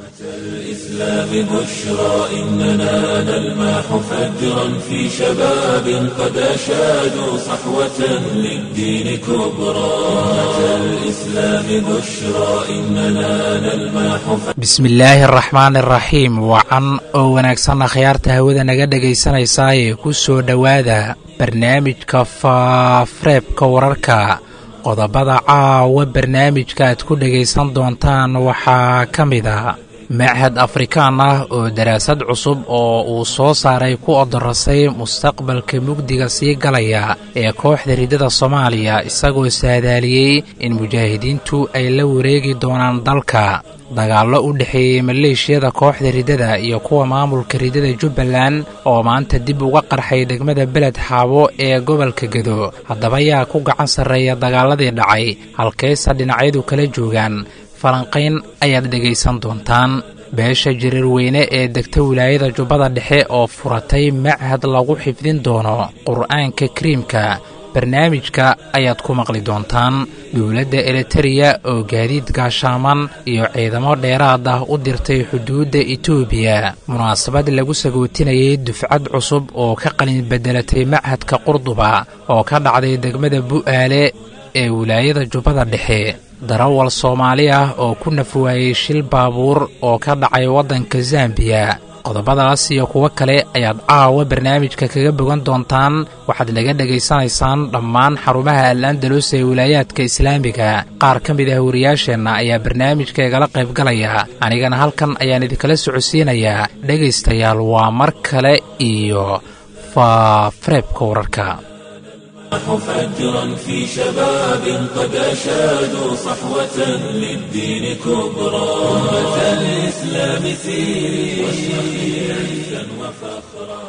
الإسلام بشرى إننا نلمح فجرا في شباب قد أشادوا صحوة للدين كبرى أمة الإسلام بشرى إننا نلمح bismillaahi araxmaan iraxiim wacan oo wanaagsan akhyaarta hawada naga dhegaysanaysaayee ku soo dhowaada barnaamijka faafreebka wararka qodobada caawa barnaamijka aad ku dhegaysan doontaan waxaa ka mid a machad afrikaan ah oo daraasad cusub oo uu soo saaray ku odorasay mustaqbalka mugdiga sii galaya ee kooxda riddada soomaaliya isagoo saadaaliyey in mujaahidiintu ay la wareegi doonaan dalka dagaallo u dhexeeyey maleeshiyada kooxda riddada iyo kuwa maamulka riddada jubbaland oo maanta dib uga qarxay degmada beled xaabo ee gobolka gedo haddaba yaa ku gacan sarreeya dagaaladii dhacay halkaysa dhinacyadu kala joogaan falanqayn ayaad dhegaysan doontaan beesha jirar weyne ee degta wilaayada jubbada dhexe oo furatay machad lagu xifdin doono qur'aanka kariimka barnaamijka ayaad ku maqli doontaan dowladda elitereya oo gaadiid gaashaaman iyo ciidamo dheeraad ah u dirtay xuduudda etoobiya munaasabad lagu sagootinayay dufcad cusub oo ka qalin beddelatay machadka qurduba oo ka dhacday degmada bu'aale ee wilaayada jubbada dhexe darawal soomaali ah oo ku nafwaayey shil baabuur oo ka dhacay waddanka zambiya qodobadaas iyo kuwo kale ayaad caawa barnaamijka kaga bogan doontaan waxaad naga dhegaysanaysaan dhammaan xarumaha al andalus ee wilaayaadka islaamiga qaar ka mid ah wariyaasheenna ayaa barnaamijka igala qaybgalaya anigana halkan ayaan idinkala socodsiinayaa dhegaystayaal waa mar kale iyo faafareebka wararka فجرا في شباب قد أشادوا صحوة للدين كبرى أمة الإسلام سيري واشرقي عزا وفخرا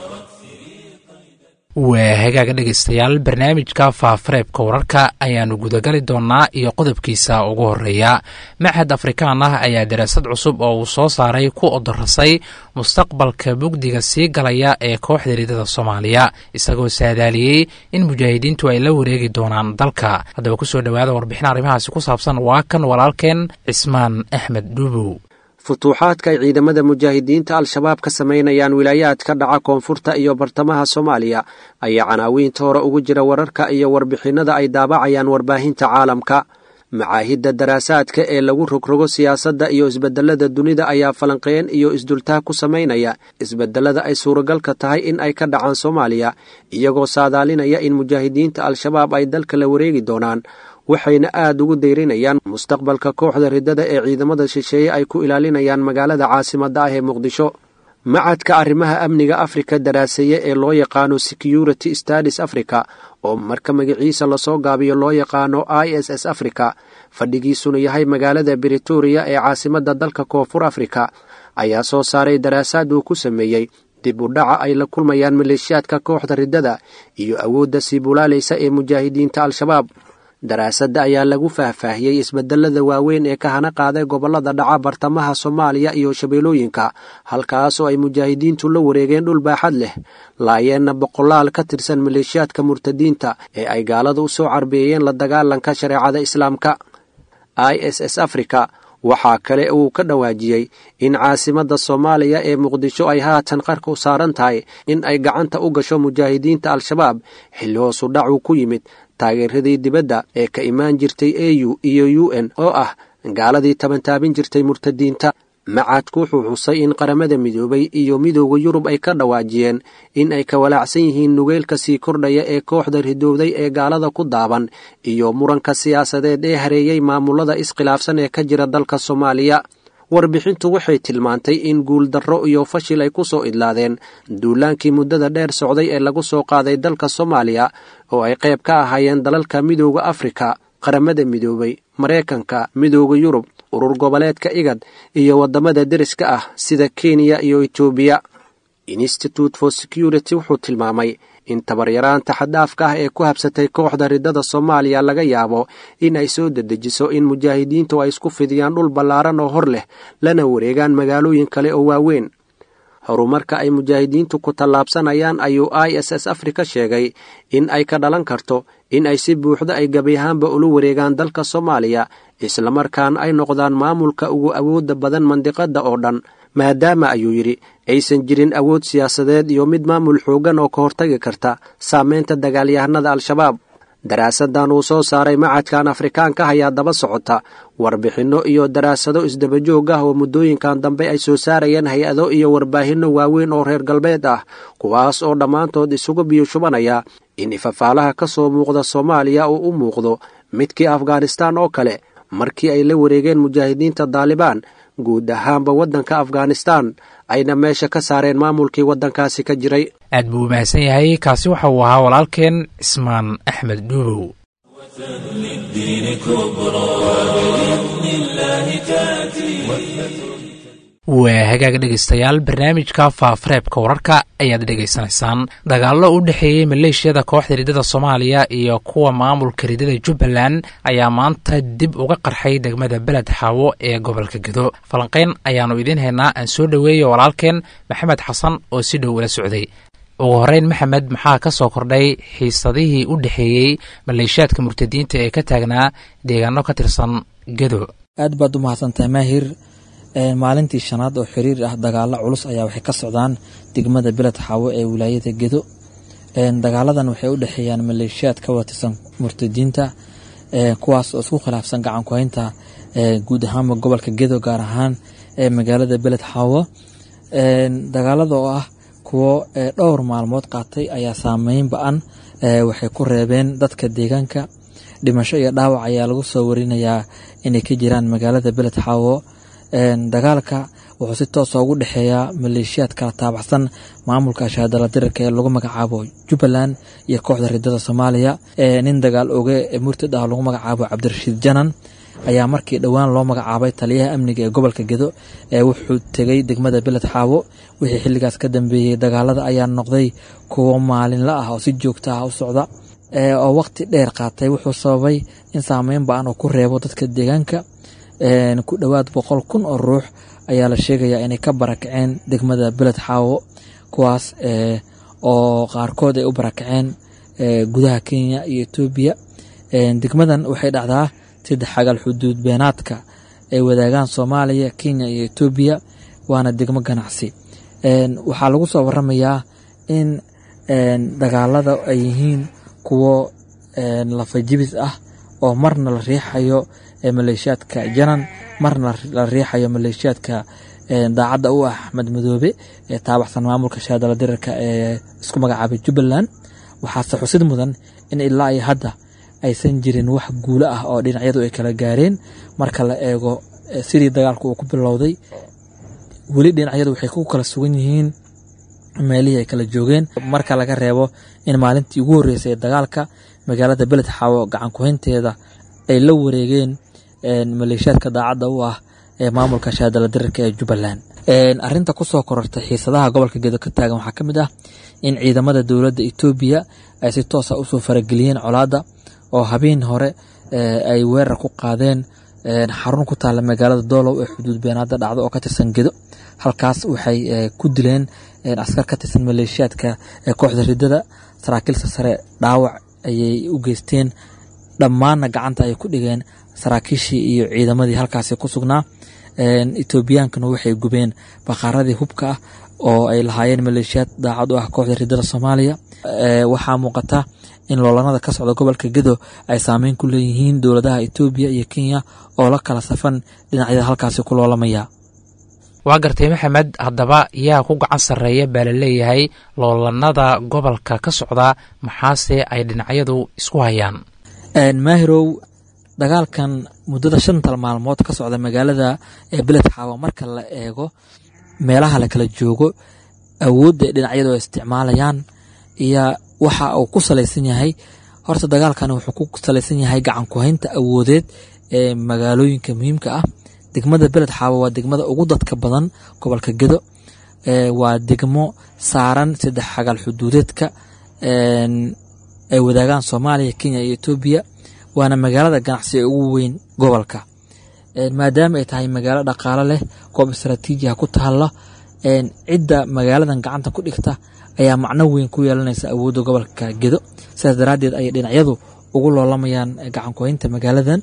waa hagaaga dhegaystayaal barnaamijka faafareebka wararka ayaannu gudagali doonnaa iyo qodobkiisa ugu horreeya machad afrikaan ah ayaa daraasad cusub oo uu soo saaray ku odorasay mustaqbalka mugdiga sii galaya ee kooxda riddada soomaaliya isagoo saadaaliyey in mujaahidiintu ay la wareegi doonaan dalka haddaba kusoo dhowaada warbixin arrimahaasi ku saabsan waa kan walaalkeen cismaan axmed dhuubow futuuxaadka ay ciidamada mujaahidiinta al-shabaab ka samaynayaan wilaayaadka dhaca koonfurta iyo bartamaha soomaaliya ayaa canaawiinta hore ugu jira wararka iyo warbixinnada ay daabacayaan warbaahinta caalamka macaahidda daraasaadka ee lagu rogrogo siyaasadda iyo isbedelada dunida ayaa falanqeen iyo isdultaag ku samaynaya isbedelada ay suuragalka tahay in ay ka dhacaan soomaaliya iyagoo saadaalinaya in mujaahidiinta al-shabaab ay dalka la wareegi doonaan waxayna aad ugu dayrinayaan mustaqbalka kooxda riddada ee ciidamada shisheeye ay ku ilaalinayaan magaalada caasimadda ah ee muqdisho macadka arrimaha amniga afrika daraaseeye ee loo yaqaano security stadis africa oo marka magaciisa lasoo gaabiyo loo yaqaano i s s africa fadhigiisuna yahay magaalada britoria ee caasimadda dalka koonfur afrika ayaa soo saaray daraasaad uu ku sameeyey dib u dhaca ay la kulmayaan maleeshiyaadka kooxda riddada iyo awoodda sii bulaalaysa ee mujaahidiinta al-shabaab daraasadda ayaa lagu faahfaahiyey isbedelada waaweyn ee ka hana qaaday gobollada dhaca bartamaha soomaaliya iyo shabeellooyinka halkaasoo ay mujaahidiintu la wareegeen dhul baaxad leh laayeenna boqolaal ka tirsan maleeshiyaadka murtadiinta ee ay gaalada u soo carbeeyeen la dagaalanka shareecada islaamka i s s africa waxaa kale uu ka dhawaajiyey in caasimadda soomaaliya ee muqdisho ay haatan qarka u saaran tahay in ay gacanta u gasho mujaahidiinta al-shabaab xilli hoosu dhacu ku yimid taageeradii dibadda ee ka imaan jirtay a u iyo u n oo ah gaaladii tabantaabin jirtay murtadiinta macadku wuxuu xusay in qaramada midoobay iyo midooda yurub ay ka dhawaajiyeen in ay ka walaacsan yihiin nugeylka sii kordhaya ee kooxda ridowday ee gaalada ku daaban iyo muranka siyaasadeed ee hareeyey maamulada iskhilaafsan ee ka jira dalka soomaaliya warbixintu waxay tilmaantay in guuldarro iyo fashil ay ku soo idlaadeen duulaankii muddada dheer socday ee lagu soo qaaday dalka soomaaliya oo ay qayb ka ahaayeen dalalka midooda afrika qaramada midoobay maraykanka midooda yurub urur goboleedka igad iyo waddamada deriska ah sida kenya iyo etoobiya institute for security wuxuu tilmaamay in tabaryaraanta xaddaafka ah ee ku habsatay kooxda riddada soomaaliya laga yaabo in ay soo dedejiso in mujaahidiintu ay isku fidiyaan dhul ballaaran oo hor leh lana wareegaan magaalooyin kale oo waaweyn horumarka ay mujaahidiintu ku tallaabsanayaan ayuu i s s afrika sheegay in ay ka dhalan karto in ay si buuxda ay gebi ahaanba ula wareegaan dalka soomaaliya islamarkaana ay noqdaan maamulka ugu awoodda badan mandiqadda oo dhan maadaama ayuu yidhi aysan jirin awood siyaasadeed iyo mid maamul xooggan oo ka hortagi karta saameynta dagaalyahanada al-shabaab daraasadan uu soo saaray macadkan afrikaanka ayaa daba socota warbixinno iyo daraasado isdabajoog ah oo muddooyinkan dambe ay soo saarayeen hay-ado iyo warbaahinno waaweyn oo reer galbeed ah kuwaas oo dhammaantood isugu biyo shubanaya in ifafaalaha ka soo muuqda soomaaliya uu u muuqdo midkii afghanistaan oo kale markii ay la wareegeen mujaahidiinta daalibaan guud ahaanba waddanka afghanistaan ayna meesha ka saareen maamulkii waddankaasi ka jiray aad buu u mahadsan yahay kaasi waxa uu ahaa walaalkeen cismaan axmed dhuubow للدين كبرى وبإذن الله تأتي waa hagaag dhegaystayaal barnaamijka faafareebka wararka ayaad dhegaysanaysaan dagaallo u dhexeeyey maleeshiyada kooxda riddada soomaaliya iyo kuwa maamulka riddada jubbaland ayaa maanta dib uga qarxay degmada beled xaawo ee gobolka gedo falanqeyn ayaannu idiin haynaa aan soo dhoweeyo walaalkeen maxamed xasan oo si dhow ula socday ugu horeyn maxamed maxaa ka soo kordhay xiisadihii u dhexeeyey maleeshiyaadka murtadiinta ee ka taagnaa deegaano ka tirsan gedo aad baad u mahadsantahay maahir maalintii shanaad oo xiriir ah dagaalo culus ayaa waxay ka socdaan degmada beled xaawo ee wilaayada gedo dagaaladan waxay u dhexeeyaan maleeshiyaad ka watirsan murtadiinta kuwaas oo isku khilaafsan gacan ku-haynta guud ahaanba gobolka gedo gaar ahaan ee magaalada beled xaawo dagaalada oo ah kuwo dhowr maalmood qaatay ayaa saameyn ba-an waxay ku reebeen dadka deegaanka dhimasho iyo dhaawac ayaa lagu soo warinayaa inay ka jiraan magaalada beled xaawo dagaalka wuxuu si toosa ugu dhexeeyaa maleeshiyaad kala taabacsan maamulka shahaadala dirarka ee lagu magacaabo jubbaland iyo kooxda ridada soomaaliya nin dagaal oge murtad ah lagu magacaabo cabdirashiid janan ayaa markii dhowaan loo magacaabay taliyaha amniga ee gobolka gedo wuxuu tegey degmada beled xaawo wixii xilligaas ka dambeeyey dagaalada ayaa noqday kuwo maalinla ah oo si joogta ah u socda oo waqti dheer qaatay wuxuu sababay in saameyn ba-an oo ku reebo dadka deegaanka ku dhowaad boqol kun oo ruux ayaa la sheegayaa inay ka barakaceen degmada beled xaawo kuwaas oo qaarkood ay u barakaceen gudaha kenya iyo etoobiya degmadan waxay dhacdaa saddex xagal xuduud beenaadka ay wadaagaan soomaaliya kenya iyo etoobiya waana degmo ganacsi waxaa lagu soo waramayaa in dagaalada ay yihiin kuwo lafajibis ah oo marna la riixayo maleeshiyaadka janan marna la riixayo maleeshiyaadka daacadda u ah axmed madoobe ee taabaxsan maamulka shahaadala dirarka ee isku magacaabay jubbaland waxaase xusid mudan in ilaa iyo hadda aysan jirin wax guulo ah oo dhinacyadu ay kala gaareen marka la eego sidii dagaalku uu ku bilowday weli dhinacyadu waxay ku kala sugan yihiin meelihii ay kala joogeen marka laga reebo in maalintii ugu horreysay ee dagaalka magaalada beled xaawo gacan ku-haynteeda ay la wareegeen maleeshiyaadka daacadda u ah ee maamulka shahaadala dirarka ee jubbaland arinta kusoo korortay xiisadaha gobolka gedo ka taagan waxaa ka mid ah in ciidamada dowladda etoobiya ay si toosa usoo farageliyeen colaadda oo habeen hore ay weerar ku qaadeen xarun ku taalla magaalada doolow ee xuduud beenaada dhacda oo ka tirsan gedo halkaas waxay ku dileen askar ka tirsan maleeshiyaadka ee kooxda ridada saraakiilsa sare dhaawac ayay u geysteen dhammaanna gacanta ay ku dhigeen saraakiishii iyo ciidamadii halkaasi ku sugnaa etoobiyaankana waxay gubeen bakaaradii hubka ah oo ay lahaayeen maleeshiyaad daacad u ah kooxda ridada soomaaliya waxaa muuqata in loolanada ka socda gobolka gedo ay saameyn ku leeyihiin dowladaha etoobiya iyo kenya oo la kala safan dhinacyada halkaasi ku loolamaya waa gartay maxamed haddaba yaa ku gacan sarreeya baa la leeyahay loolanada gobolka ka socda maxaase ay dhinacyadu isku hayaan maahirow dagaalkan muddada shantal maalmood ka socda magaalada ee beled xaawa marka la eego meelaha la kala joogo awoodda dhinacyadu ay isticmaalayaan iyo waxa uu ku salaysan yahay horta dagaalkani wuxuu ku salaysan yahay gacan ku-haynta awoodeed ee magaalooyinka muhiimka ah degmada beled xaawa waa degmada ugu dadka badan gobolka gedo waa degmo saaran saddex xagal xuduudeedka ay wadaagaan soomaaliya kenya iyo etoobiya waana magaalada ganacsi ee ugu weyn gobolka maadaama ay tahay magaalo dhaqaalo leh goob istraatiijiha ku taalla cidda magaaladan gacanta ku dhigta ayaa macno weyn ku yeelanaysa awoodda gobolka gedo sidaas daraaddeed ayay dhinacyadu ugu loolamayaan gacankuhaynta magaaladan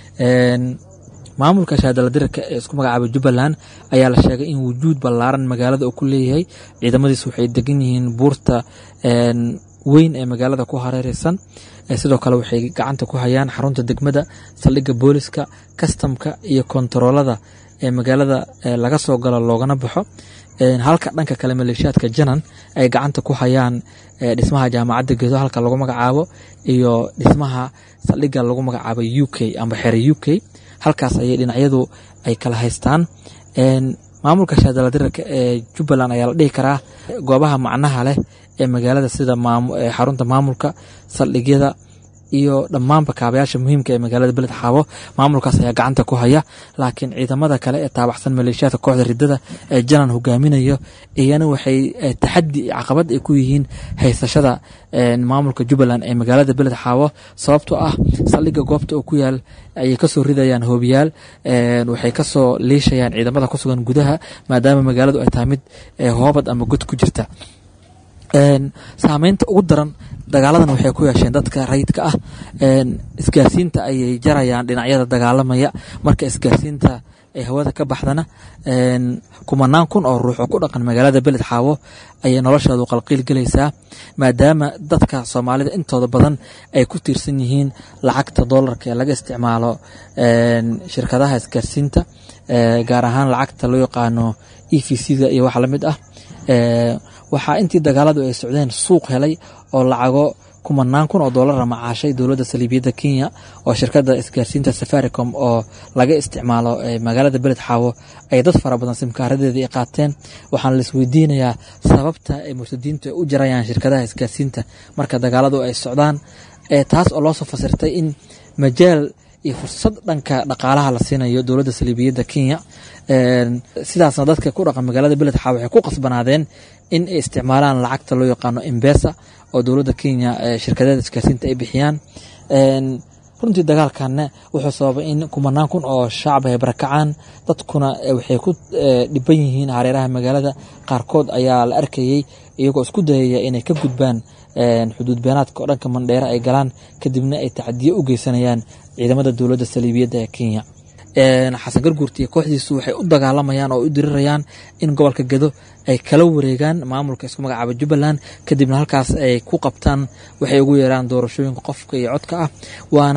maamulka shaadaladirarka ee isku magacaabay jubbaland ayaa la sheegay in wujuud ballaaran magaalada uu ku leeyahay ciidamadiis waxay degan yihiin buurta weyn ee magaalada ku hareereysan sidoo kale waxay gacanta ku hayaan xarunta degmada saldhigga booliska kastamka iyo kontaroolada ee magaalada laga soo galo loogana baxo halka dhanka kale maleeshiyaadka janan ay gacanta ku hayaan dhismaha jaamacadda gedo halka lagu magacaabo iyo dhismaha saldhigga lagu magacaabo u k amba xere u k halkaas ayay dhinacyadu ay kala haystaan maamulka shaadaladirarka ee jubbaland ayaa la dhihi karaa goobaha macnaha leh ee magaalada sida xarunta maamulka saldhigyada iyo dhammaanba kaabayaasha muhiimka ee magaalada beled xaabo maamulkaas ayaa gacanta ku haya laakiin ciidamada kale ee taabaxsan maleeshiyaadka kooxda ridada ee janan hogaaminayo iyana waxay taxadi caqabad ay ku yihiin haysashada maamulka jubbaland ee magaalada beled xaabo sababtoo ah saldhigga goobta oo ku yaal ayay kasoo ridayaan hoobiyaal waxay kasoo liishayaan ciidamada ku sugan gudaha maadaama magaaladu ay tahay mid hoobad ama god ku jirta saameynta ugu daran dagaaladan waxay ku yeesheen dadka rayidka ah isgaarsiinta ayay jarayaan dhinacyada dagaalamaya marka isgaarsiinta ay hawada ka baxdana kumanaan kun oo ruux oo ku dhaqan magaalada beled xaawo ayay noloshoodu qalqiil gelaysaa maadaama dadka soomaalida intooda badan ay ku tiirsan yihiin lacagta doolarka ee laga isticmaalo shirkadaha isgaarsiinta gaar ahaan lacagta loo yaqaano e v c-da iyo wax lamid ah waxaa intii dagaaladu ay socdeen suuq helay oo lacago kumanaan kun oo doolara macaashay dowladda saliibiyadda kenya oo shirkadda isgaarsiinta safaricom oo laga isticmaalo magaalada beled xaawo ay dad fara badan simkaaradeedii ay qaateen waxaana laisweydiinayaa sababta ay murtadiintu ay u jarayaan shirkadaha isgaarsiinta marka dagaaladu ay socdaan taas oo loosoo fasirtay in majaal iyo fursad dhanka dhaqaalaha la siinayo dowladda saliibiyadda kenya sidaasna dadka ku dhaqan magaalada beled xaawo waxay ku qasbanaadeen in ay isticmaalaan lacagta loo yaqaano embesa oo dowladda kenya shirkadeeda isgaarsiinta ay bixiyaan runtii dagaalkanna wuxuu sababay in kumanaan kun oo shacab ay barakacaan dadkuna waxay ku dhiban yihiin hareeraha magaalada qaarkood ayaa la arkayey iyagoo isku dayaya inay ka gudbaan xuduud beenaadka oo dhanka mandheere ay galaan kadibna ay tacadiyo u geysanayaan ciidamada dowladda saliibiyadda ee kenya xasan garguurti iyo kooxdiisu waxay u dagaalamayaan oo u dirirayaan in gobolka gedo ay kala wareegaan maamulka isku magacaaba jubbaland kadibna halkaas ay ku qabtaan waxay ugu yeeraan doorashooyinka qofka iyo codka ah waana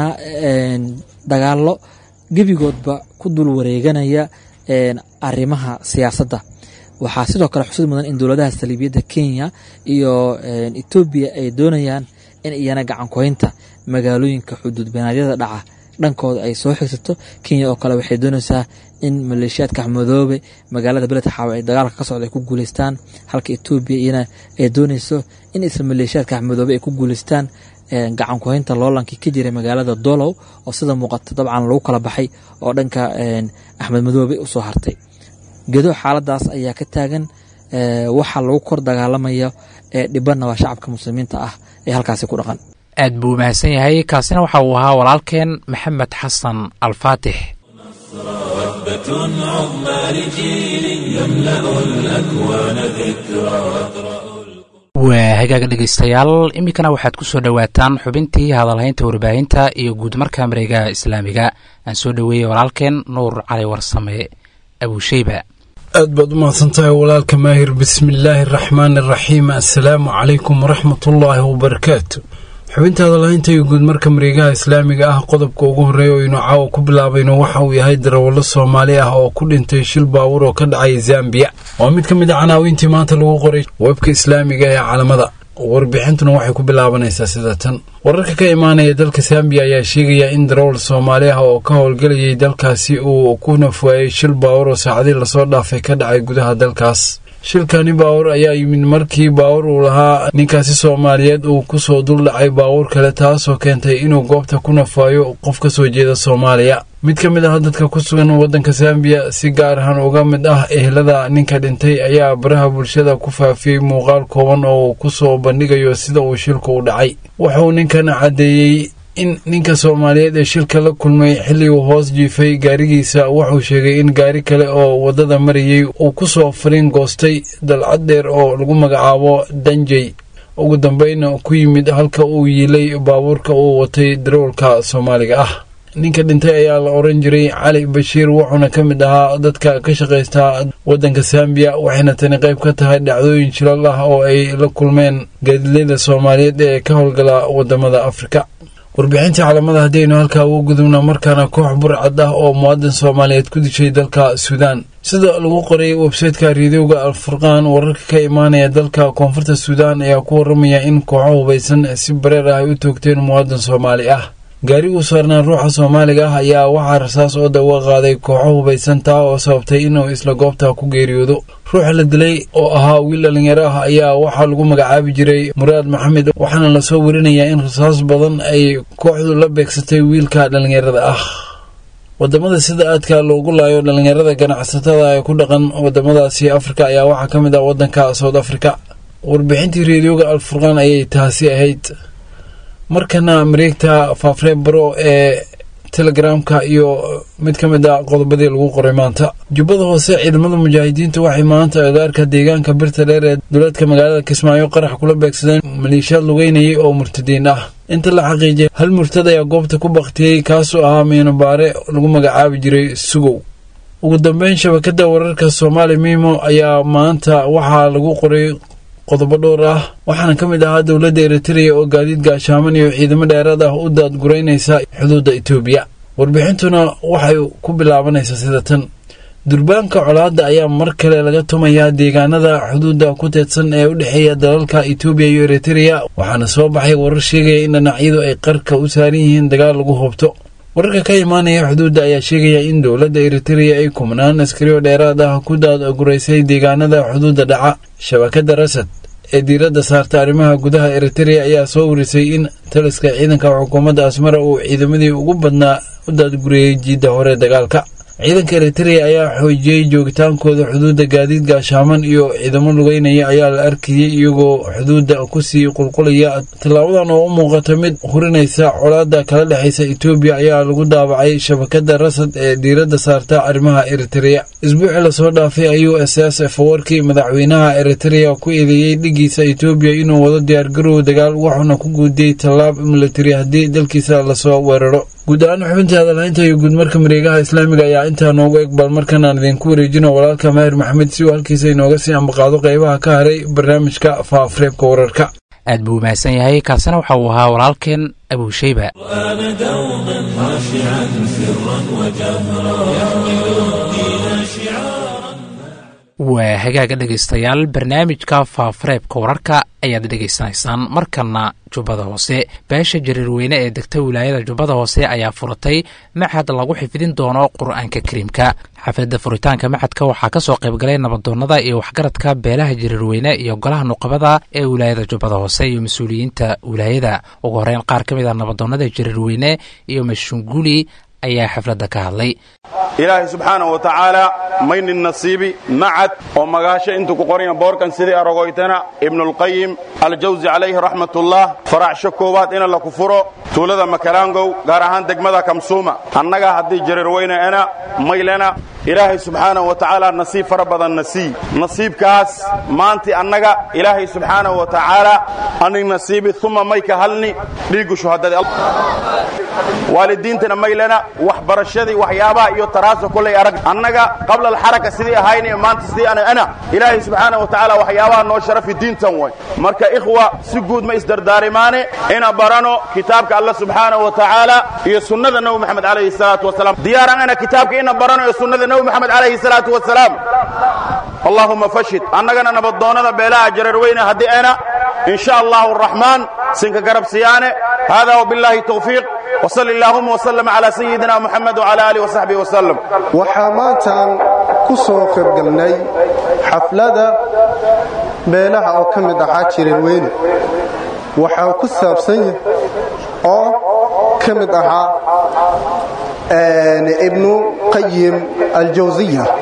dagaalo gebigoodba ku dul wareeganaya arrimaha siyaasadda waxaa sidoo kale xusid mudan in dowladaha saliibiyadda kenya iyo etoobiya ay doonayaan in iyana gacankuhaynta magaalooyinka xuduud beenaadyada dhaca dhankooda ay soo xigsato kenya oo kale waxay doonaysaa in maleeshiyaadka axmedoobe magaalada beled xaawo ay dagaalka ka socda ay ku guuleystaan halka etoobiya iyana ay doonayso in isla maleeshiyaadka axmedoobe ay ku guuleystaan gacan kuhaynta loolankii ka jiray magaalada dolow oo sida muuqata dabcan lagu kala baxay oo dhanka axmed madoobe usoo hartay gedo xaaladaas ayaa ka taagan waxa lagu kor dagaalamayo ee dhibanna waa shacabka muslimiinta ah ee halkaasi ku dhaqan aad buu mahadsan yahay kaasina waxa uu ahaa walaalkeen maxamed xasan alfaatix وثبة عظمى لجيل يملأ الأكوان ذكرى waa hagaaga dhegaystayaal iminkana waxaad ku soo dhowaataan xubintii hadalhaynta warbaahinta iyo guudmarka mareegaha islaamiga aan soo dhoweeyey walaalkeen nuur cali warsame abuusheyba aad baad u mahadsantahay walaalka maahir bismillaahi araxmaani araxiim assalaamu calaykum waraxmatullaahi wabarakaatu xubinta hadalhaynta iyo guudmarka mareegaha islaamiga ah qodobka ugu horreeya oo aynu caawa ku bilaabayno waxa uu yahay darawallo soomaali ah oo ku dhintay shil baawur oo ka dhacay zambiya waa mid ka mid a canaawiintii maanta lagu qoray webka islaamiga ee calamada warbixintuna waxay ku bilaabanaysaa sida tan wararka ka imaanaya dalka zambiya ayaa sheegaya in darawal soomaali ah oo ka howlgelayay dalkaasi uu ku nafwaayey shil baawur oo saacadii lasoo dhaafay ka dhacay gudaha dalkaas shilkani baawur ayaa yimid markii baawur uu lahaa ninkaasi soomaaliyeed uu kusoo duldhacay baawur kale taasoo keentay inuu goobta ku nafaayo qof ka soo jeeda soomaaliya mid ka mid ah dadka ku sugan waddanka zambiya si gaar ahaan uga mid ah ehelada ninka dhintay ayaa baraha bulshada ku faafiyey muuqaal kooban oo uu ku soo bandhigayo sida uu shilku u dhacay wuxuu ninkan caddeeyey in ninka soomaaliyeed ee shilka la kulmay xilliguu hoos jiifay gaarigiisa wuxuu sheegay in gaari kale oo waddada marayay uu ku soo fariin goostay dalcad dheer oo lagu magacaabo danjey ugu dambayna ku yimid halka uu yiilay baabuurka uu watay darawalka soomaaliga ah ninka dhintay ayaa la oran jiray cali bashiir wuxuuna ka mid ahaa dadka ka shaqaysta waddanka sambiya waxayna tani qayb ka tahay dhacdooyin shilal ah oo ay la kulmeen gaadiidleyda soomaaliyeed ee ka howlgala waddamada afrika warbixintii calamada haddaynu halkaa ugu gudubna markaana koox burcad ah oo muwaadin soomaaliyeed ku dishay dalka suudaan sida lagu qoray websayteka riidowga alfurqaan wararka ka imaanaya dalka koonfurta suudaan ayaa ku waramaya in kooxo hubaysan si bareer ah ay u toogteen muwaadin soomaali ah gaari uu saarnaan ruuxa soomaaliga ah ayaa waxaa rasaas oo dawa qaaday kooxo hubaysan taa oo sababtay inuu isla goobta ku geeriyoodo ruuxa la dilay oo ahaa wiil dhallinyaro ah ayaa waxaa lagu magacaabi jiray muraad maxamed waxaana lasoo warinayaa in rasaas badan ay kooxdu la beegsatay wiilka dhallinyarada ah wadamada sida aadka loogu laayo dhallinyarada ganacsatada ee ku dhaqan wadamadaasi afrika ayaa waxaa ka mid ah wadanka south africa warbixintii reediyoga alfurqaan ayay taasi ahayd markana mareegta faafree baro ee telegramka iyo mid ka mid a qodobadii lagu qoray maanta jubbada hoose ciidamada mujaahidiintu waxay maanta agaarka deegaanka birta dheer ee duleedka magaalada kismaayo qarax kula beegsadeen maleeshiyaad lugeynayay oo murtadiin ah inta la xaqiijiyay hal murtad ayaa goobta ku baktiyey kaasoo ahaa miinobaare lagu magacaabi jiray sugow ugu dambeyn shabakada wararka soomaali miimo ayaa maanta waxaa lagu qoray qodobo dhowr ah waxaana ka mid ahaa dowladda eritreya oo gaadiid gaashaaman iyo ciidamo dheeraad ah u daadguraynaysa xuduudda etoobiya warbixintuna waxay ku bilaabanaysaa sida tan durbaanka colaadda ayaa mar kale laga tumayaa deegaanada xuduudda ku teedsan ee u dhexeeya dalalka etoobiya iyo eritreya waxaana soo baxay warar sheegaya in dhinacyadu ay qarka u saaran yihiin dagaal lagu hobto wararka ka imaanaya xuduudda ayaa sheegaya in dowladda eritreya ay kumnaan askarioo dheeraad ah ku daadguraysay deegaanada xuduudda dhaca shabakadda rasad ee diiradda saarta arrimaha gudaha eritreya ayaa soo warisay in taliska ciidanka xukuumadda asmara uu ciidamadii ugu badnaa u daadguriyey jiidda hore dagaalka ciidanka eritreya ayaa xoojiyey joogitaankooda xuduudda gaadiid gaashaaman iyo ciidamo lugeynaya ayaa la arkayey iyagoo xuduudda kusii qulqulaya tallaabadan oo u muuqata mid hurinaysa colaadda kala dhexaysa etoobiya ayaa lagu daabacay shabakadda rasad ee diiradda saarta arrimaha eritreya isbuucii lasoo dhaafay ayuu s s f warkii madaxweynaha eritreya ku eedeeyey dhigiisa etoobiya inuu wado diyaargarow dagaal wuxuuna ku guudiyey tallaab militari haddii dalkiisa lasoo weeraro guud ahaan xubinta hadalhaynta iyo guudmarka mareegaha islaamiga ayaa intaa noogu egbal markan aan idinku wareejino walaalka maahir maxamed si uu halkiisa inooga sii ambaqaado qaybaha ka haray barnaamijka faafreebka wararka aad buu mahadsan yahay kaasina waxa uu ahaa walaalkeen abuushayba أنا دوما خاشعا سرا وجهرا يحمل الدين شعارا waa hagaaga dhegaystayaal barnaamijka faafareebka wararka ayaad dhegaysanaysaan markana jubbada hoose beesha jariirweyne ee degta wilaayada jubbada hoose ayaa furatay maxad lagu xifdin doono qur-aanka kariimka xafladda furitaanka maxadka waxaa ka soo qaybgalay nabadoonnada iyo waxgaradka beelaha jariirweyne iyo golaha nuqabada ee wilaayada jubbada hoose iyo mas-uuliyiinta wilaayada ugu horeyn qaar ka mid a nabadoonnada jariirweyne iyo mashunguli ayaa xafladda ka hadlay ilaahay subxaanahu wa tacaala maynin nasiibi macad oo magaasho intuu ku qoranya boorkan sidii arogoytana ibnulqayim aljawsi calayhi raxmatullah faracsho koowaad ina la ku furo tuulada makalaangow gaar ahaan degmada kamsuuma annaga haddii jarirweyne ena maylena ilaahay subxaanahu wa tacaala nasiib fara badan nasii nasiibkaas maanti annaga ilaahay subxaanahu wa tacaala ani nasiibi uma mayka halni dhiiggu shuhadadii waalidiintana maylena waxbarashadii waxyaabaha iyo taraasa kolay arag annaga qabla alxaraka sidii ahayni maanta sidii ana ana ilaahay subxaanahu wa tacaala waxyaabaha noo sharafi diintan way marka ikhwa si guud ma isdardaarimaane ina barano kitaabka alla subxaanahu wa tacaala iyo sunnada nebi moxamed calayhi salaatu wasalaam diyaaran ana kitaabka ina barano iyo sunnada nebi moxamed calayhi salaatu wasalaam allahuma fashid annagana nabaddoonnada beelaha jararweyne haddii ana in sha allahu araxmaan sinka garabsiyaane hada wabillahi tawfiiq وصل اللهم وسلم على سيدنا محمد وعلى آله وصحبه وسلم waxaa maantaan ku soo qaybgalnay xaflada beelaha oo ka mid ahaa jirarweyne waxaa ku saabsan yahay oo ka mid ahaa ibnu qayim aljawsiya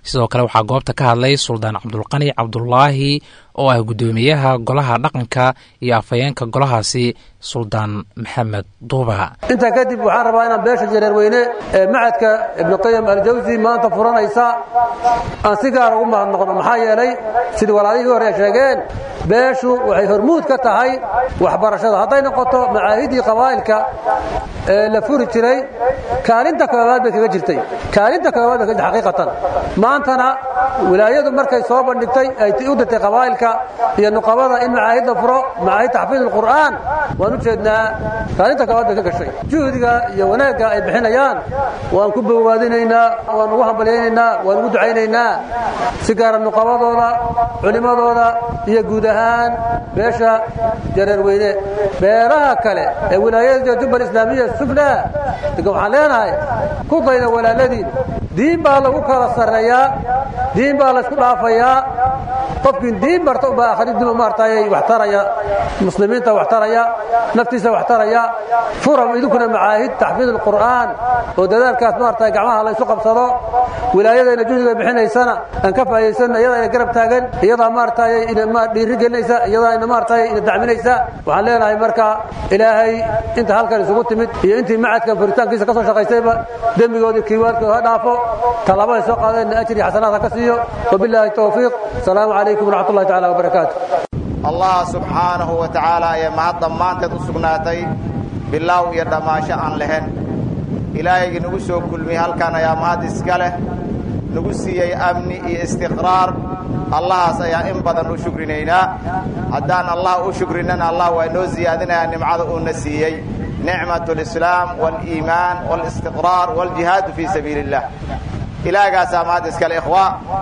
sidoo kale waxaa goobta ka hadlay suldaan cabdulqani cabdulaahi oo ah guddoomiyaha golaha dhaqanka iyo afhayeenka golahaasi suldaan maxamed duuba intaa kadib waxaan rabaa inaan beesha jareerweyne ee macadka ibnuqayim aljawsi maanta furanaysa aan si gaara ugu mahadnoqno maxaa yeelay sidii walaalihii hore sheegeen beeshu waxay hormuud ka tahay waxbarashada hadday noqoto macaahidii qabaa'ilka ee la furi jiray kaalinta koowaad bay kaga jirtay kaalinta koowaad bay kaga xaqiiqatan maantana wilaayadu markay soo bandhigtay ay u dirtay qabaa'ilka iyo nuqabada in macaahid la furo macaahid taxfiid alqur'aan waan u jeednaa kaalinta koowaad bay ka gashay juhdiga iyo wanaagga ay bixinayaan waan ku bowaadinaynaa waan ugu hambalyaynaynaa waan ugu ducaynaynaa si gaara nuqabadooda culimmadooda iyo guud ahaan beesha jareerweyne beeraha kale ee wilaayada jubbal islaamiya sufla degan waxaan leenahay ku dayda walaaladiin diin baa lagu kala sarreeyaa diin baa laysku dhaafayaa qofkiin diin barta ubaa akhridima maartay wax taraya muslimiinta wax taraya naftiisa wax taraya furam idinkuna macaahid taxfiid alqur'aan oo dadaalkaas maartay gacmaha la isu qabsado wilaayadayna juhdiga bixinaysana aan ka faa'iidaysanna iyadaa ina garab taagan iyadaa maartay ina dhiiri gelinaysa iyadaa ina maartay ina dacminaysa waxaan leenahay marka ilaahay inta halkan isugu timid iyo intii macadkan furitaankiisa ka soo shaqaysayba dembigoodii kiiwaadkooda ha dhaafo tallaabada soo qaadeenna ajri xasanaad ha ka siiyo wabilaahi towfiiq asalaamu calaykum waraxmat ullahi tacala wabarakaatu allah subxaanahu wa tacaala ayaa mahad dhammaanteed u sugnaatay bilaaw iyo dhammaasho aan lahayn ilaahaygi nagu soo kulmiyey halkan ayaa mahad iska leh nagu siiyey amni iyo istiqraar allahaas ayaa in badan u shukrinaynaa haddaan allah u shukrinana allah waa inoo siyaadinayaa nimcada uuna siiyey nicmat alislaam waaliimaan waalistiqraar waaljihaadu fii sabiili illah ilaahgaasaa mahad iskale ikhwa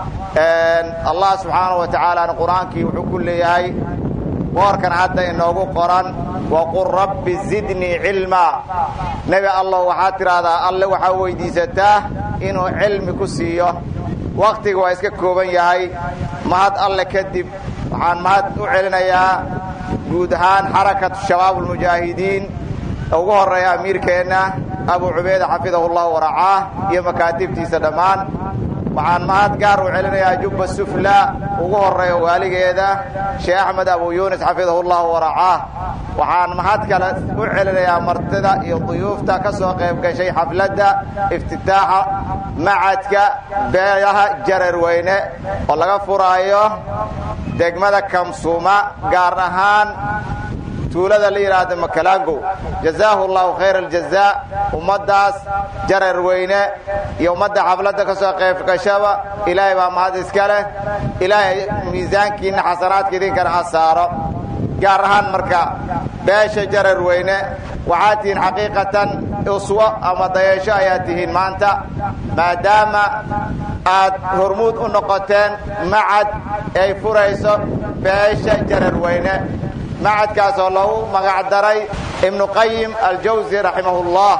allah subxaanahu wa tacaalaana qur-aankii wuxuu ku leeyahay boorkan hadda inoogu qoran waqul rabbi zidnii cilmaa nebi allow waxaad tidhaahdaa alle waxaa weyddiisataa inuu cilmi ku siiyo wakhtiga waa iska kooban yahay mahad alle kadib waxaan mahad u celinayaa guud ahaan xarakatu shabaab ulmujaahidiin ugu horreeya amiirkeenna abu cubayda xafidahu llahu waracaah iyo makaatibtiisa dhammaan waxaan mahad gaar u celinayaa jubba sufla ugu horreeya waaligeeda sheekh axmed abu yuunis xafidahu llahu waracaah waxaan mahad kale u celinayaa martida iyo duyuufta ka soo qayb gashay xafladda iftitaaxa macadka beelaha jararweyne oo laga furaayo degmada kamsuuma gaar ahaan tuulada la yidhaahdo makalaangow jazaahu allahu khayra aljazaa ummaddaas jarar weyne iyo ummadda xafladda ka soo qayb gashaba ilaahay baa mahad iska leh ilaahay miisaankiinna xasanaadka idinkana ha saaro gaar ahaan marka beesha jarar weyne waxaad tihiin xaqiiqatan uswo ama dayasho ayaad tihiin maanta maadaama aad hormuud u noqoteen macad ay furayso beesha jarar weyne macadkaasoo loogu magac daray ibnu qayim aljawsi raximahullah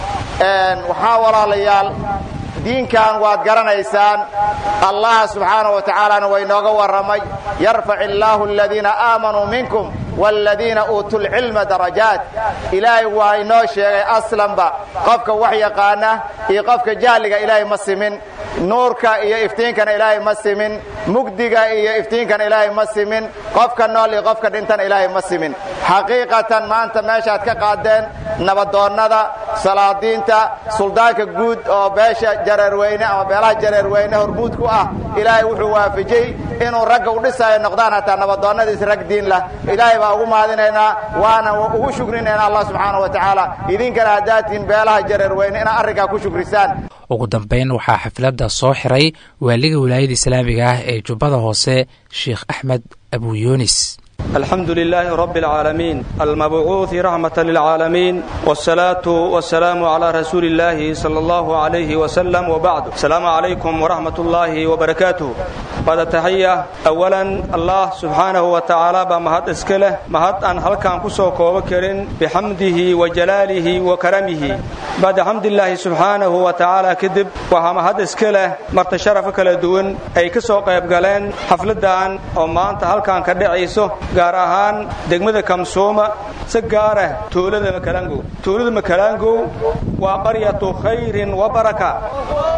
waxaa walaalayaal diinkan waad garanaysaan allah subxaanahu wa tacaalana waa inooga warramay yarfac illaahu aladiina aamanuu minkum waaladiina uutuu lcilma darajaat ilaahay waa inoo sheegay aslanba qofka wax yaqaana iyo qofka jahliga ilaahay ma simin nuurka iyo iftiinkana ilaahay ma simin mugdiga iyo iftiinkana ilaahay ma simin qofka nool iyo qofka dhintana ilaahay ma simin xaqiiqatan maanta meeshaad ka qaadeen nabadoonnada salaadiinta suldaanka guud oo beesha jareerweyne ama beelaha jareerweyne hormuud ku ah ilaahay wuxuu waafajiyey inuu ragga u dhisaayo noqdaan hataa nabadoonnadiis rag diin lah ilaahay baa ugu mahadinaynaa waana ugu shukrinaynaa allah subxaana wa tacaala idinkana haddaatiin beelaha jareerweyne inaad arrinkaa ku shukrisaan ugu dambayn waxaa xafladda soo xiray waaliga wilaayada islaamiga ah ee jubbada hoose sheikh axmed abuyunis الحمد لله رب العالمين المبعوث رحمة للعالمين والصلاة والسلام على رسول الله صلى الله عليه وسلم وبعد السلام عليكم ورحمة الله وبركاته بعد تحية أولا الله سبحانه وتعالى بمهد اسكله مهد أن هل كان كسو كوبكرين بحمده وجلاله وكرمه بعد حمد الله سبحانه وتعالى كذب وهمهد اسكله مرت شرفك لدون أي كسو قيب قالين حفلدان وما أنت هل كان كدعيسو gaar ahaan degmada kamsooma si gaarah tuulada makalangow tuulada makalangow waa qaryatu khayrin wa baraka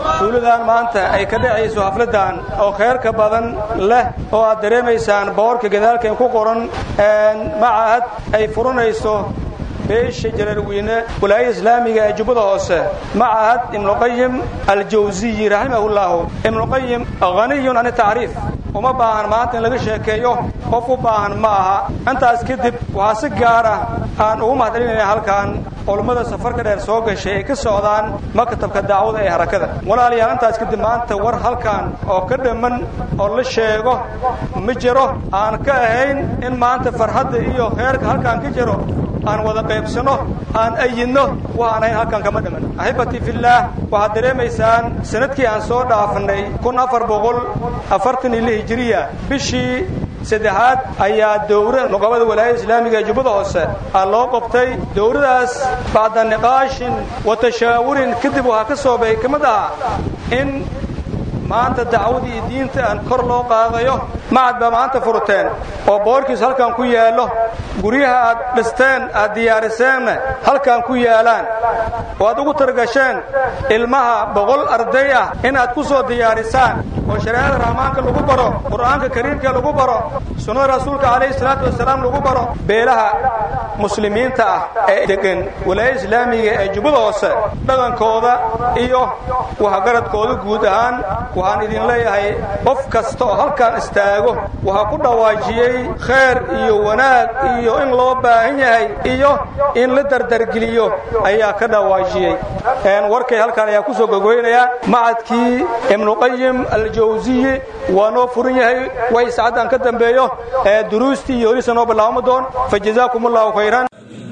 tuuladan maanta ay ka dhacayso xafladan oo khayrka badan leh oo aad dareemaysaan boorka gadaalkeen ku qoran macahad ay furanayso beesha jalaarweyne walaayada islaamiga ee jubbada hoose macahad ibnuqayim aljawsiyi raximahullahu ibnuqayim haniyun can tacriif uma baahan maanta in laga sheekeeyo qof u baahan ma aha intaas kadib waxaa si gaara aan ugu mahadcelinayna halkan culummada safarka dheer soo gashay ay ka socdaan maktabka dacwada ee harakada walaalayaal intaas kadib maanta war halkan oo ka dhamman oo la sheego ma jiro aan ka ahayn in maanta farxadda iyo kheyrka halkan ka jiro aan wada qaybsano aan ayidno waxaan ahayn halkan kama dhiman axibbatii fillaah waxaad dareemaysaan sanadkii aan soo dhaafnay kun afar boqol afartan iyo lix hijiriya bishii saddexaad ayaa dowra nuqabada walaayada islaamiga ee jubbada hoose aa loo qabtay dowradaas bacda niqaashin wa tashaawurin kadib waxaa ka soo bay ka mid aha in maanta dacwadii iyo diinta aan kor loo qaadayo macad baa maanta furteen oo boorkiis halkan ku yaallo guryaha aad dhisteen aad diyaariseenna halkan ku yaalaan oo aad ugu targasheen ilmaha boqol arday ah inaad ku soo diyaarisaan oo shareecada raxmaanka lagu baro qur'aanka kariimka lagu baro sunnada rasuulka calayhi salaatu wasalaam lagu baro beelaha muslimiinta ah ee degan walaayada islaamiga ee jubbada hoose dhaqankooda iyo waxgaradkooda guud ahaan waxaan idin leeyahay qof kasta oo halkan istaago waxaa ku dhawaajiyey khayr iyo wanaag iyo in loo baahan yahay iyo in la dardargeliyo ayaa ka dhawaajiyey warkay halkan ayaa kusoo gogoynayaa macadkii ibnuqayim aljawsiyi waa noo furan yahay way saacaddan ka dambeeyo duruustii iyo horisa noo bilaabma doon fa jazaakum allahu khayran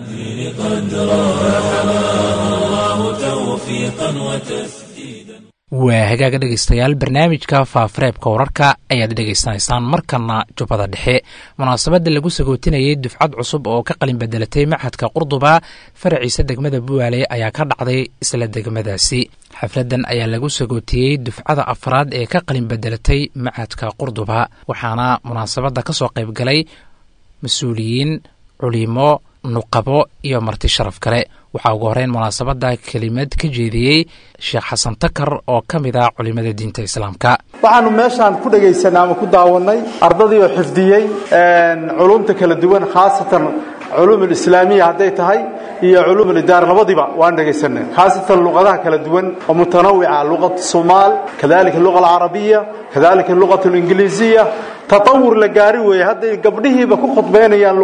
waa hagaaga dhegaystayaal barnaamijka faafareebka wararka ayaad dhegaysanaysaan markana jubbada dhexe munaasabadda lagu sagootinayay dufcad cusub oo ka qalin bedelatay maxadka qurduba faraciisa degmada buwaale ayaa ka dhacday isla degmadaasi xafladan ayaa lagu sagootiyey dufcada afraad ee ka qalin bedelatay maxadka qurduba waxaana munaasabadda ka soo qayb galay mas-uuliyiin culimo nuqabo iyo marti sharaf kale waxaa ugu horeyn munaasabadda kelimad ka jeediyey sheekh xasan takar oo ka mid ah culimada diinta islaamka waxaanu meeshaan ku dhegaysanay ama ku daawannay ardadii oo xifdiyey culumta kala duwan khaasatan culuum alislaamiya hadday tahay iyo culuum alidaara labadiba waan dhegaysanay khaasatan luqadaha kala duwan oo mutanawica luqat somaal kadalika luqa alcarabiya kadalika luqat alingiliisiya tatawur la gaari weeye hadday gabdhihiiba ku khudbaynayaan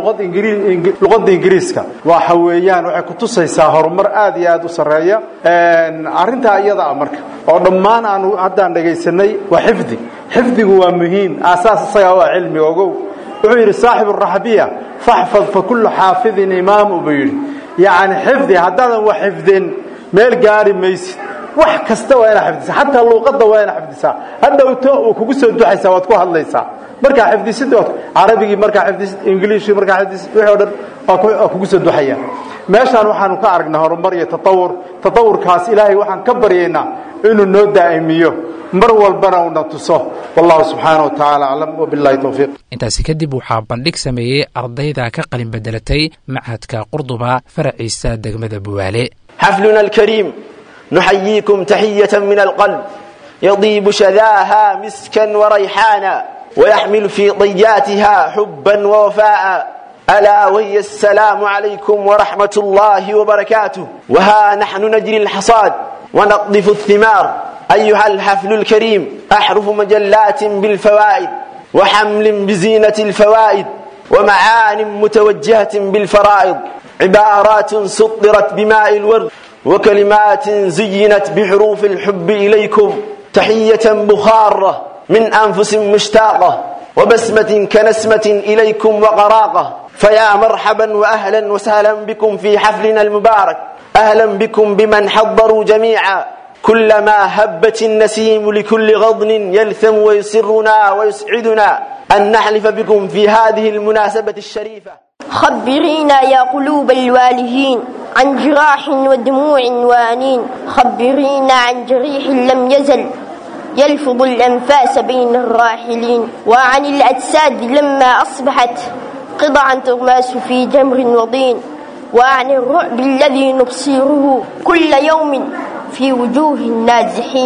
luqadda ingiriiska waxa weeyaan waxay kutusaysaa horumar aad iyo aad u sarreeya arrintaa iyada ah marka oo dhammaan aanu haddaan dhegaysanay waa xifdi xifdigu waa muhiim aasaas isagaa waa cilmiga ogow wuxuu yidhi saaxibu raxbiya faxfad fa kullu xaafidin imaamu buu yidhi yacni xifdi haddaadan wax xifdin meel gaari maysid wax kasta waa inaad xifdisaa xataa luuqadda waa inaad xifdisaa hadhowto uu kugu soo duxaysaa waad ku hadlaysaa markaa xifdisid carabigii markaa xifdisid ingiliishii markaa xifdisid wixii o dhan waa kugu soo duxaya meeshaan waxaanu ka aragnaa horumar iyo tatawur tatawurkaas ilaahay waxaan ka baryaynaa inuu noo daa'imiyo mar walbana uuna tuso wallahu subxaana wa tacaala aclam wabillahi towfiiq intaasi kadib waxaa bandhig sameeyey ardayda ka qalin bedelatay machadka qurduba faraciisa degmada buwaale xafluna alkariim nuxayiikum taxiyata min alqalb yadiibu shadaaha miskan warayxaana ويحمل في ضياتها حبا ووفاء ألا وهي السلام عليكم ورحمة الله وبركاته وها نحن نجري الحصاد ونقذف الثمار أيها الحفل الكريم أحرف مجلات بالفوائد وحمل بزينة الفوائد ومعان متوجهة بالفرائض عبارات سطرت بماء الورد وكلمات زينت بحروف الحب إليكم تحية بخارة من أنفس مشتاقة وبسمة كنسمة إليكم وقراقة فيا مرحبا وأهلا وسهلا بكم في حفلنا المبارك أهلا بكم بمن حضروا جميعا كلما هبت النسيم لكل غضن يلثم ويسرنا ويسعدنا أن نحلف بكم في هذه المناسبة الشريفة خبرينا يا قلوب الوالهين عن جراح ودموع وانين خبرينا عن جريح لم يزل يلفظ الأنفاس بين الراحلين وعن الأجساد لما أصبحت قطعا تغماس في جمر وضين وعن الرعب الذي نبصره كل يوم في وجوه النازحين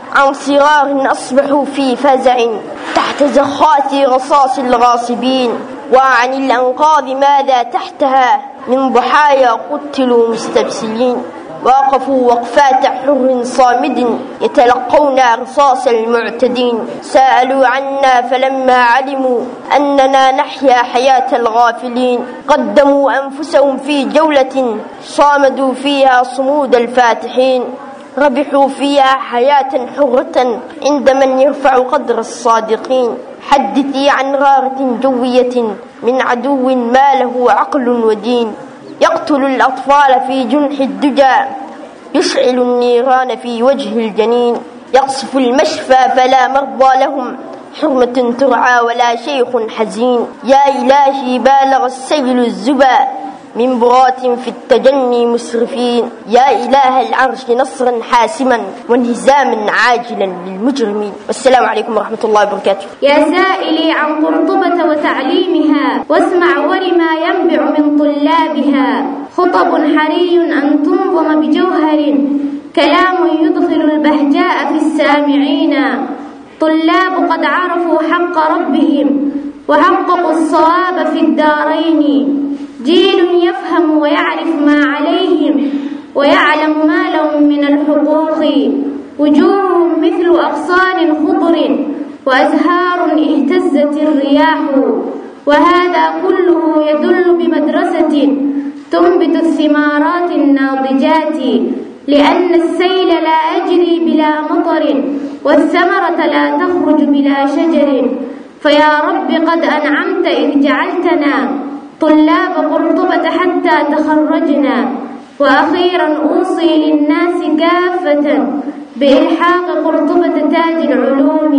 عن صغار أصبحوا في فزع تحت زخات رصاص الغاصبين وعن الأنقاض ماذا تحتها من ضحايا قتلوا مستبسلين وقفوا وقفات حر صامد يتلقون رصاص المعتدين سألوا عنا فلما علموا أننا نحيا حياة الغافلين قدموا أنفسهم في جولة صامدوا فيها صمود الفاتحين ربحوا فيها حياة حرة عند من يرفع قدر الصادقين حدثي عن غارة جوية من عدو ما له عقل ودين يقتل الأطفال في جنح الدجى يشعل النيران في وجه الجنين يقصف المشفى فلا مرضى لهم حرمة ترعى ولا شيخ حزين يا إلهي بالغ السيل الزبا من برات في التجني مسرفين يا إله العرش نصرا حاسما وانهزاما عاجلا للمجرمين والسلام عليكم ورحمة الله وبركاته يا سائلي عن قرطبة وتعليمها واسمع ولما ينبع من طلابها خطب حري أن تنظم بجوهر كلام يدخل البهجاء في السامعين طلاب قد عرفوا حق ربهم وحققوا الصواب في الدارين جيل يفهم ويعرف ما عليهم ويعلم ما لهم من الحقوق وجوههم مثل أغصان خضر وأزهار اهتزت الرياح وهذا كله يدل بمدرسة تنبت الثمارات الناضجات لأن السيل لا يجري بلا مطر والثمرة لا تخرج بلا شجر فيا رب قد أنعمت إذ جعلتنا طلاب قرطبة حتى تخرجنا وأخيرا أوصي للناس كافة بإلحاق قرطبة تاج العلوم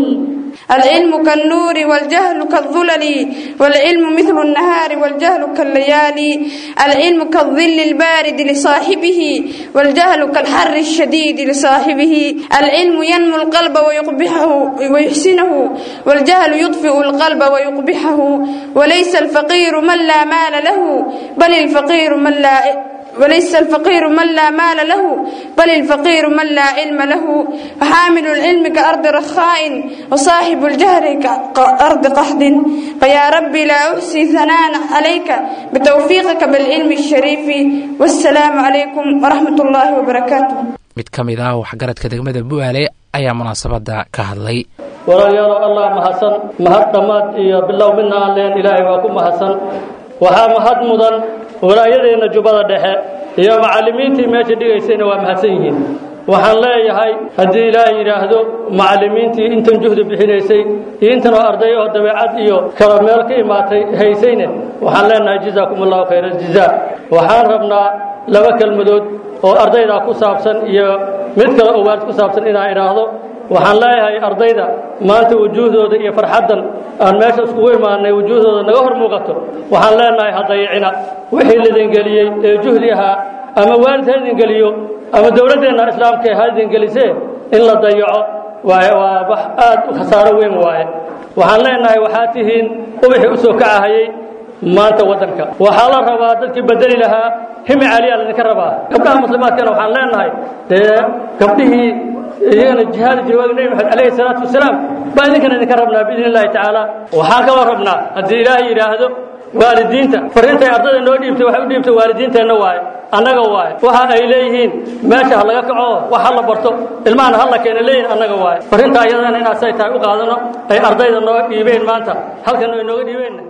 العلم كالنور والجهل كالظلل والعلم مثل النهار والجهل كالليالي العلم كالظل البارد لصاحبه والجهل كالحر الشديد لصاحبه العلم ينمو القلب ويقبحه ويحسنه والجهل يطفئ القلب ويقبحه وليس الفقير من لا مال له بل الفقير من لا وليس الفقير من لا مال له بل الفقير من لا علم له فحامل العلم كأرض رخاء وصاحب الجهل كأرض قحط فيا ربي لا أحصي ثناء عليك بتوفيقك بالعلم الشريف والسلام عليكم ورحمة الله وبركاته mid ka mid ah waxgaradka degmada bu'aale ayaa munaasabadda ka hadlay walaalayaal allah mahadsan mahad dhammaad iyo bilow midna aan leen ilaahay waa ku mahadsan waxaa mahad mudan walaayadeenna jubbada dhexe iyo macallimiintii meesha dhigaysayna waa mahadsan yihiin waxaan leeyahay haddii ilaahay yidhaahdo macallimiintii intan juhdi bixinaysay iyo intan oo arday oo dabeecad iyo kala meel ka imaatay haysayne waxaan leenahay jazaakum allahu khayra aljazaa waxaan rabnaa laba kelmadood oo ardaydaa ku saabsan iyo mid kale oo waalid ku saabsan inaan idhaahdo waxaan leeyahay ardayda maanta wujuuhdooda iyo farxaddan aan meesha iskugu imaanay wujuuhdooda naga hor muuqato waxaan leenahay hadayicina wixii lidin geliyey ee juhdi ahaa ama waalid ha idin geliyo ama dowladdeenna islaamka ha idin gelisee in la dayaco waaye waa wax aad u khasaaro weyn waaye waxaan leenahay waxaa tihiin ubixii u soo kacahayey maanta waddanka waxaa la rabaa dadkii bedeli lahaa himi caliyaa laydinka rabaa gabdhaha muslimaadkana waxaan leenahay dee gabdhihii iyagana jihaadi jiray waagi nebi maxamed calayhi salaatu wasalaam baa idinkana idinka rabnaa biidni illahi tacaala waxaan kaloo rabnaa haddii ilaahay yidhaahdo waalidiinta farriintay ardayda noo dhiibtay waxay u dhiibtay waalidiinteenna waaye annaga waaye waxa ay leeyihiin meesha ha laga kaco wax ha la barto ilmahana ha la keena leeyihin annaga waaye farriinta ayadana inaad say tahay u qaadano ay ardayda noo dhiibeen maanta halkan ay nooga dhiibeenna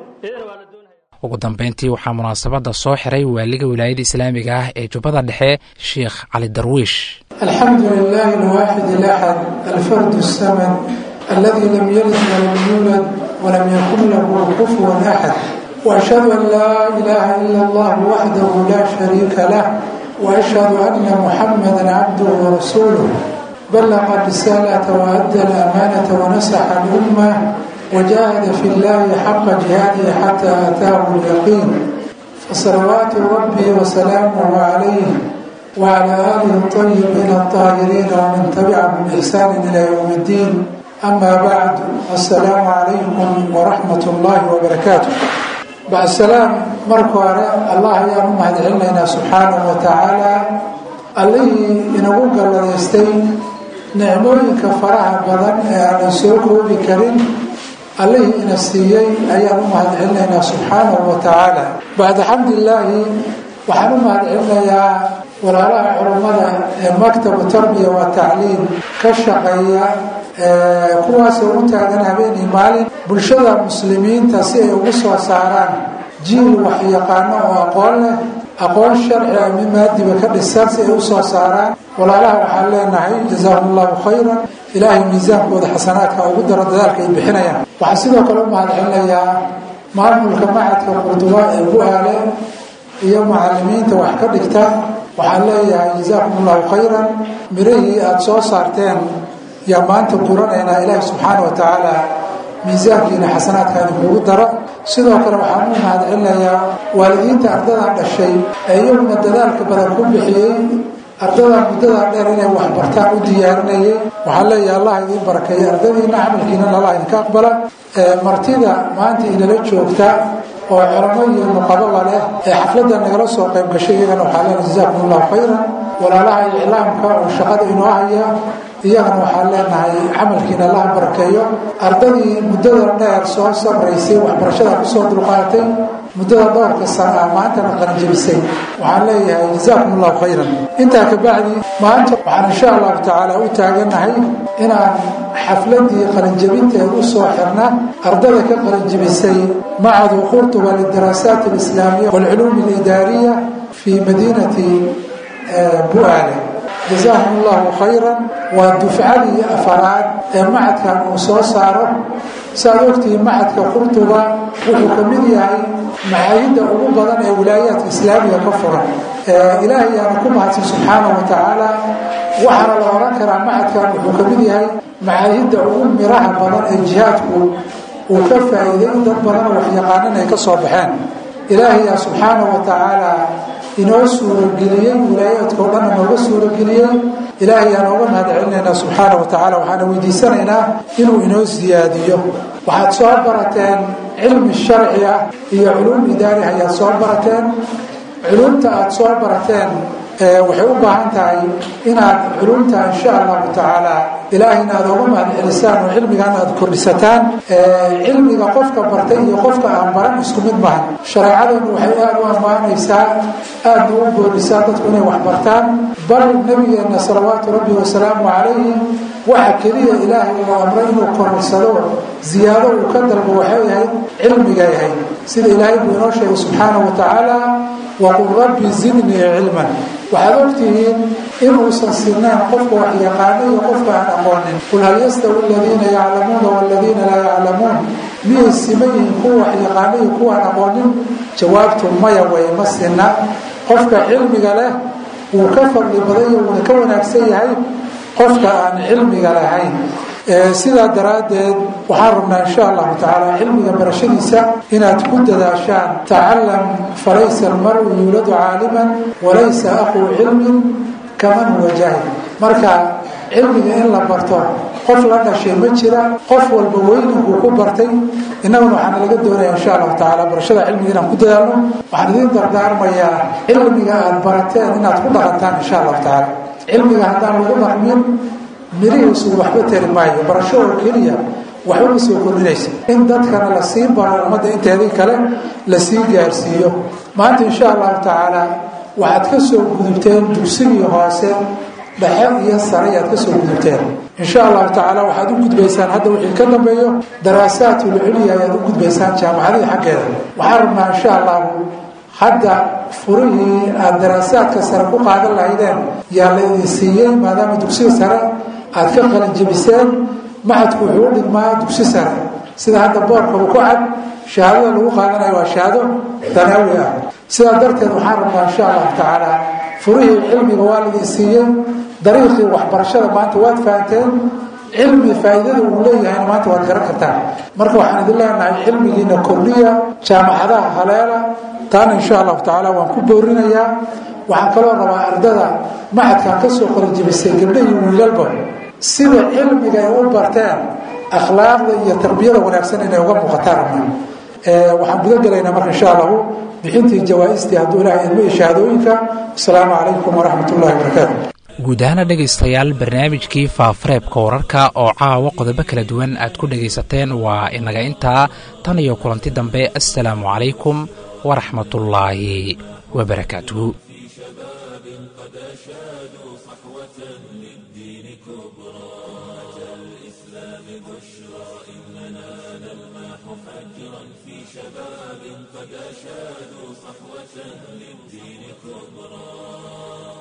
ugu dambeyntii waxaa munaasabadda soo xiray waaliga wilaayada islaamiga ah ee jubbada dhexe sheikh cali darwiish الحمد لله الواحد الأحد الفرد الصمد الذي لم يلد ولم يولد ولم يكن له كفوا أحد وأشهد أن لا إله إلا الله وحده لا شريك له وأشهد أن محمدا عبده ورسوله بلغ الرسالة وأدى الأمانة ونصح الأمة وجاهد في الله حق جهاده حتى أتاه اليقين فصلوات ربي وسلامه عليه وعلى آله الطيبين الطاهرين ومن تبعهم بإحسان إلى يوم الدين أما بعد السلام عليكم ورحمة الله وبركاته بعد السلام مركو الله يا مهد علينا سبحانه وتعالى اللي ينقول قال يستين nicmooyinka faraha badan ee aanan soo koobi karin allihii ina siiyey ayaan u mahadcelinaynaa subxaanahu wa tacaala bacda xamdilaahi waxaan u mahadcelinayaa walaalaha culummada ee maktabu tarbiya wa tacliim ka shaqeeya kuwaasoo u taagan habeenii maalin bulshada muslimiinta si ay ugu soo saaraan jiil waxyaqaano oo aqoon leh aqoon sharci a mid maadiba ka dhisan si ay u soo saaraan walaalaha waxaan leenahay jazaahum allahu khayran ilaahay miisaankooda xasanaadka ugu daro dadaalka ay bixinayaan waxaan sidoo kale u mahadcelinayaa maamulka macadka qurduba ee bu-aale iyo macalimiinta wax ka dhigta waxaan leeyahay jazaakum allahu khayran mirihii aada soo saarteen yaa maanta guranaynaa ilaahi subxaana wa tacaala miisaankiina xasanaadka idinkugu daro sidoo kale waxaan u mahadcelinayaa waalidiinta ardadan dhashay ee iyaguna dadaalka badan ku bixiyey ardadan muddadaa dheer inay waxbartaan u diyaarinayay waxaan leeyahay allah idiin barakeeya ardadiina camalkiinana allah idinka aqbala martida maanta inala joogta oo culamo iyo nuqababa leh ee xafladda nagala soo qayb gashay iyagana waxaa leenahay jazaakum allahu khayran walaalaha iclaamka oo shaqada inoo haya iyagana waxaan leenahay camalkiina allaha barakeeyo ardadii muddada dheer soo sabraysay waxbarashada kusoo dulqaatay muddada dhowrka sana ah maantana qaranjabisay waxaan leeyahay jazaakum allahu khayran intaa ka bacdi maanta waxaan insha allahu tacaala u taaganahay inaan xafladii qaranjabinteed u soo xirna ardada ka qaranjabisay macadu qurtuba lidaraasaat alislaamiya waalculuum alidaariya fii madiinati bu-aale jazaahum allahu khayran waa dufcadii afaraad ee macadkan uu soo saaro saaad ogtihiin macadka qurtuba wuxuu ka mid yahay macaayidda ugu badan ee wilaayaadka islaamiga ka furan ilaahay yaana ku mahadsan subxaanahu wa tacaala waxaana la oran karaa macadkan wuxuu ka mid yahay macaayidda ugu miraha badan ee jihaadku uu ka faa'iiday dad badanoo waxyaqaanan ay ka soo baxeen ilaahay yaa subxaanahu wa tacaala inoo suurageliyey wilaayaadka o dhanna nooga suurageliyey ilaahay aan ooga mahad celinaynaa subxaana wa tacala waxaana weydiisanaynaa inuu inoo siyaadiyo waxaad soo barateen cilmi sharci ah iyo culuum idaari ayaad soo barateen culumta aada soo barateen waxay u baahan tahay inaad culumta insha allahu tacaala ilaahayna aad ooga mahad celisaan oo cilmigaana aad kordhisataan cilmiga qofka bartay iyo qofka aan baran isku mid mahan shareecadanu waxay aada u ammaanaysaa aadna u boorisaa dadku inay wax bartaan bal nabigeenna salawaatu rabbi wasalaamu calayhi waxa keliya ilaahay uu amray inuu korarsado ziyaado uu ka dalbo waxay ahayd cilmigay ahayd sida ilaahay buu inoo sheegay subxaanahu wa tacaala waqul rabbi zidnii cilman waxaad ogtihiin inuusan sinaan qofka wax yaqaano iyo qofka aan aqoonin qul hal yastawi aladiina yaclamuuna waladiina laa yaclamuun miyay siman yihiin kuwa wax yaqaano iyo kuwa aan aqoonin jawaabtu maya way ma sina qofka cilmiga leh wuu ka fadli badan iyo wuuna ka wanaagsan yahay qofka aan cilmiga lahayn sidaa daraaddeed waxaan rabnaa insha allahu tacaala cilmiga barashadiisa inaad ku dadaashaan tacalam falaysa almaru yuuladu caaliman walaysa aquu cilmin kaman huwa jaahil marka cilmiga in la barto qof la dhashay ma jira qof walba weyninkuu ku bartay innaguna waxaana laga doonaya insha allahu tacaala barashada cilmiga inaan ku dadaalno waxaan idiin dardaarmayaa cilmiga aada barateen inaad ku dhaqantaan insha allahu tacaala cilmiga haddaan lagu dhaqmin mirihiisu waxba tari maayo barasho oo keliya waxba ma soo kordhinaysa in dadkana la sii baro ummadda inteedii kale la sii gaarsiiyo maanta insha allahu tacaala waxaad ka soo gudubteen dugsigii hoose dhexe iyo sare ayaad ka soo gudubteen insha allahu tacaala waxaad u gudbaysaan hadda wixii ka dambeeyo daraasaatulculya ayaad u gudbaysaan jaamacadii xaggeeda waxaan rabnaa insha allahu hadda furihii aada daraasaadka sare ku qaadan lahaydeen yaa la idin siiyey maadaama dugsiga sare aad ka qalanjebiseen maxadku wuxuu u dhigmaa dugsi sare sida hadda boorkaba ku cad shahaadada lagu qaadanayo waa shahaado danaawi ah sidaa darteed waxaan rabnaa insha allahu tacaala furihii cilmiga waa laidin siiyey dariiqii waxbarashada maanta waad fahanteen cilmi faa'iidada uu leeyahayna maanta waad garan kartaan marka waxaan idin leenahay cilmigiina kordhiya jaamacadaha haleela taana insha allahu tacaala waan ku boorinayaa waxaan kaloo rabaa ardada maxadkan ka soo qalijibisay gabdha iyo wiilalba sida cilmiga ay u barteen akhlaaqda iyo tarbiyada wanaagsan inay uga muuqataan rabnaa waxaan guda gelaynaa marka insha allahu bixintii jawaa-istii hadduu ilahay idmo iyo shahaadooyinka asalaamu calaykum waraxmat ullahi wabarakaatu guud ahaana dhegaystayaal barnaamijkii faafareebka wararka oo caawa qodobo kala duwan aad ku dhegaysateen waa inaga intaa tan iyo kulanti dambe assalaamu calaykum waraxmatullaahi wabarakaatuhu قد أشادوا صحوة للدين كبرى